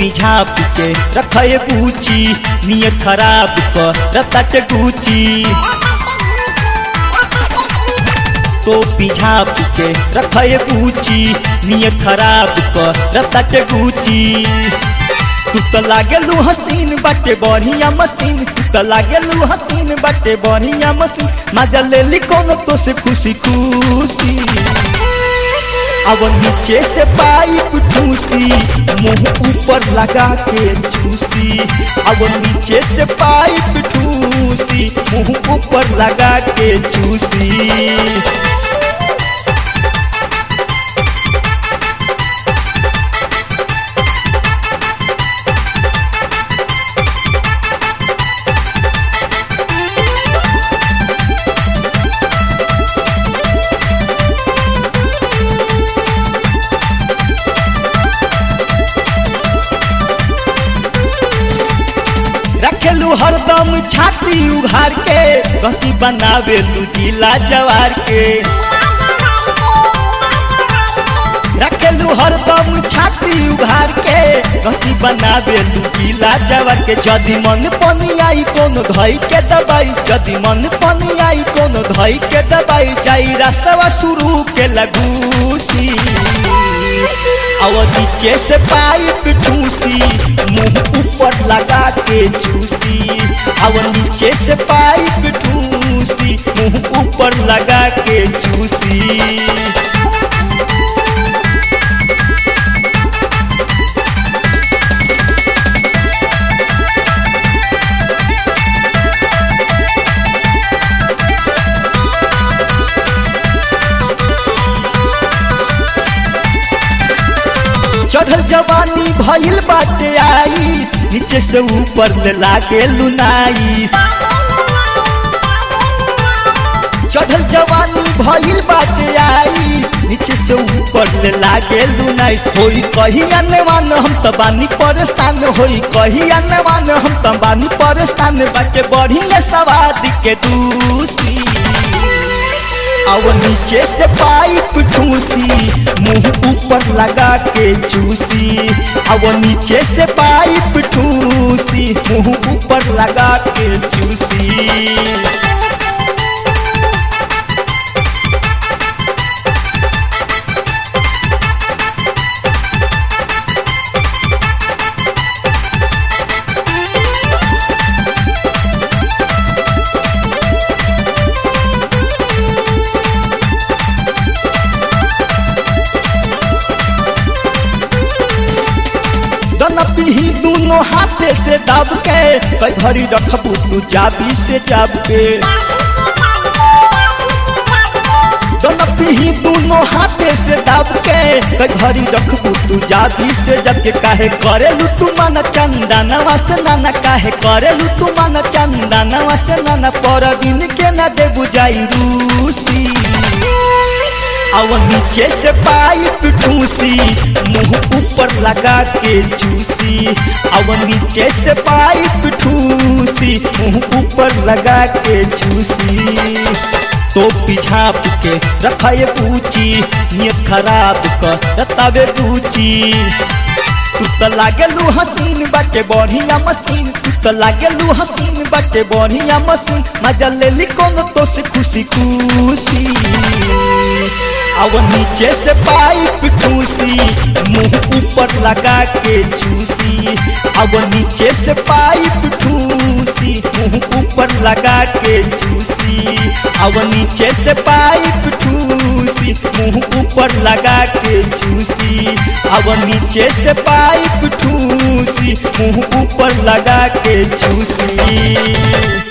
झाप के रखे बूची नियत खराब कर रतट गुची टोपी झाप के रखे बूची नियत खराब कर रतट गुची तू तो लागेलू हसीन बाटे बढ़िया मशीन तू तो लागेलू हसीन बाटे बढ़िया मशीन मजा ले ली कोनो तो से खुशी खुशी अब नीचे से पाइप ठूसी मुंह ऊपर लगा के चूसी अब नीचे से पाइप ठूसी मुंह ऊपर लगा के चूसी रखेलू हरदम छाती उघार के गति बनावेलू जिला जवार के रखेलू हरदम छाती उघार के गति बनावेलू जिला जवार के जदि मन पनी आई कोनो धई के दबाई जदि मन पनी आई कोनो धई के दबाई जाई रसवा शुरू के लगूसी और नीचे से पाइप ठूसी मुंह ऊपर लगा के चूसी और नीचे से पाइप ठूसी मुंह ऊपर लगा के चूसी चढ़ल जवानी भइल बाटे आई नीचे से ऊपर ले लागे लुनाई चढ़ल जवानी भइल बाटे आई नीचे से ऊपर ले लागे लुनाई होई कही अनवान हम त बानी परेशान होई कही अनवान हम त बानी परेशान बाटे बढ़िया सवाद के दूसी अब नीचे से पाइप ठूसी मुंह ऊपर लगा के चूसी अब नीचे से पाइप ठूसी मुंह ऊपर लगा के चूसी पीही दोनों हाथे से दब के कई घड़ी रखबू तू जाबी से जाब के दोनों पीही दोनों हाथे से दब के कई घड़ी रखबू तू जाबी से जब के काहे करेलू तू मन चंदा नवा से नाना काहे करेलू तू मन चंदा नवा से नाना पर दिन के न दे बुझाई रूसी और नीचे से पाइप ठूसी मुंह ऊपर लगा के चूसी और नीचे से पाइप ठूसी मुंह ऊपर लगा के चूसी तो पिछाप के रखे पूछी नियत खराब कर रतावे पूछी तू तो लागेलू हसीन बाटे बढ़िया मशीन तू तो लागेलू हसीन बाटे बढ़िया मशीन मजा ले ली कोनो तो से खुशी खुशी अब नीचे से पाइप ठूसी मुंह ऊपर लगा के चूसी अब नीचे से पाइप ठूसी मुंह ऊपर लगा के चूसी अब नीचे से पाइप ठूसी मुंह ऊपर लगा के चूसी अब नीचे से पाइप ठूसी मुंह ऊपर लगा के चूसी